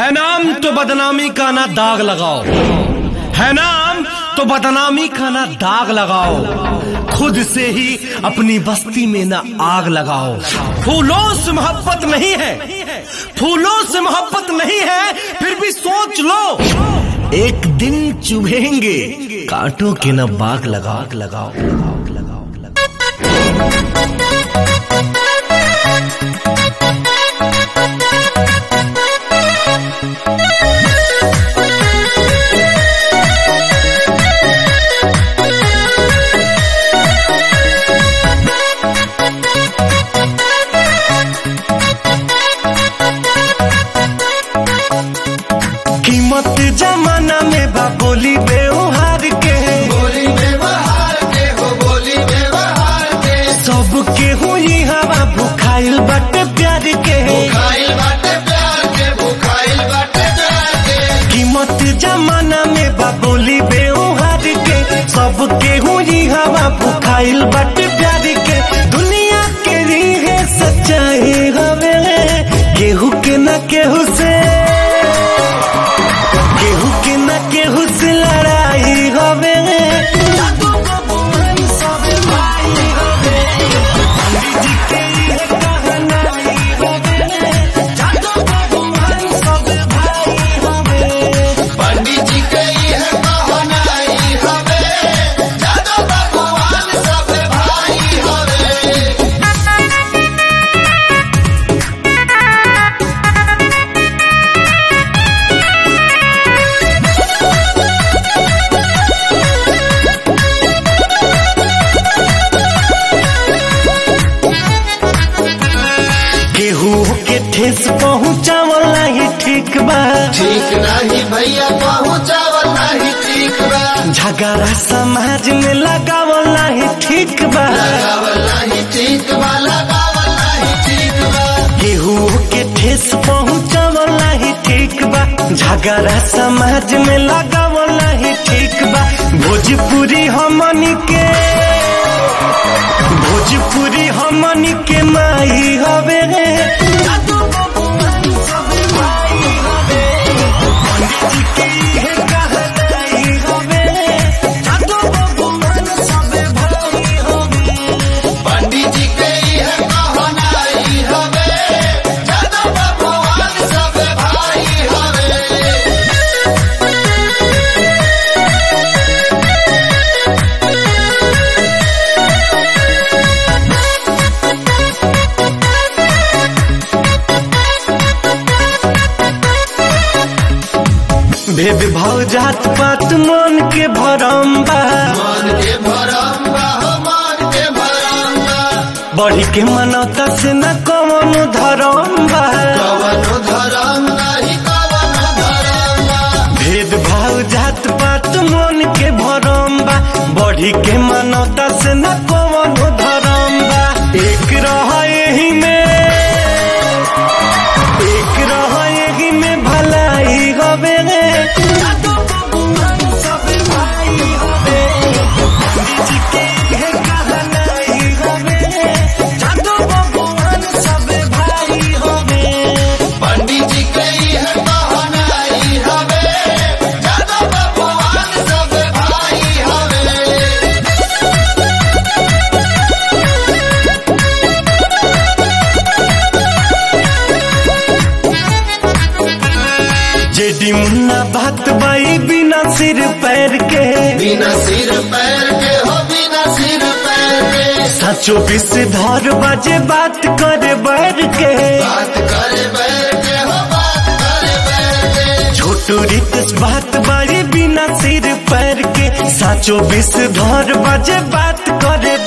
है नाम तो बदनामी का ना दाग लगाओ है नाम तो बदनामी का ना दाग लगाओ खुद से ही अपनी बस्ती में ना आग लगाओ फूलों से मोहब्बत नहीं है फूलों से मोहब्बत नहीं है फिर भी सोच लो एक दिन चुभेंगे कांटों के ना बाग लगाओ लगाओ लगाओ लगाओ लगाओ कीमत जमाना में बा बोली बेउहार के बोली व्यवहार के हो बोली व्यवहार के सब के हुई हवा भुखाइल बटे प्यार के खाइल बाटे प्यार के भूखाइल बाटे प्यार के कीमत जमाना में बा बोली बेउहार के सब के हुई हवा भुखाइल बटे प्यार के दुनिया के रीहे सच्चाई हवे केहू के न केहू से केहू के न केहू से लड़ाई हवे जादू बबुआन सब भाई हवे पंडित जी के ये कहनाई हवे जादू बबुआन सब भाई हवे पंडित जी के यह कहनाई हवे जादो भगवान सब भाई हवे केहू के ठेस पहुँचावल नहीं ठीक बा ठीक नहीं भैया पहुँचावल नहीं ठीक बा झगड़ा समाज में लगावल नहीं ठीक बा लगावल नहीं ठीक बा लगावल नहीं ठीक बा केहू के ठेस पहुँचावल नहीं ठीक बा झगड़ा समाज में लगावल नहीं ठीक बा भोजपुरी हमनी के भोजपुरी हमनी के माई हवे जादू बबुआन सब भाई हवे पंडित जी के इहे कहनाई हवे जादू बबुआन सब भाई हवे पंडित जी के यह कहनाई हवे जादो भगवान सब भाई हवे भेद भाव जात पात मन के भरम बा मान के भरम बा हो मान के भरम बा बढ़ी के मनौता से न कौन धरम बा कवनो धरम नहीं कवनो धरम बा भेद भाव जात पात मन के भरम बा बढ़ी के मनौता से न कौन धरम बा एक रह यही में एक रह यही में भलाई हवे जादू बबुआन सब भाई हवे पंडित जी के इहे कहनाई हवे जादू बबुआन सब भाई हवे पंडित जी के यह कहनाई हवे जादो भगवान सब भाई हवे जेडी मुन्ना बात बाई बिना सिर पैर के बिना सिर पैर के हो बिना सिर पैर के साचो बिस धर बजे बात करे बैर के बात करे बैर के हो बात करे बैर के छोटू रित बात बाई बिना सिर पैर के साचो बिस धर बजे बात करे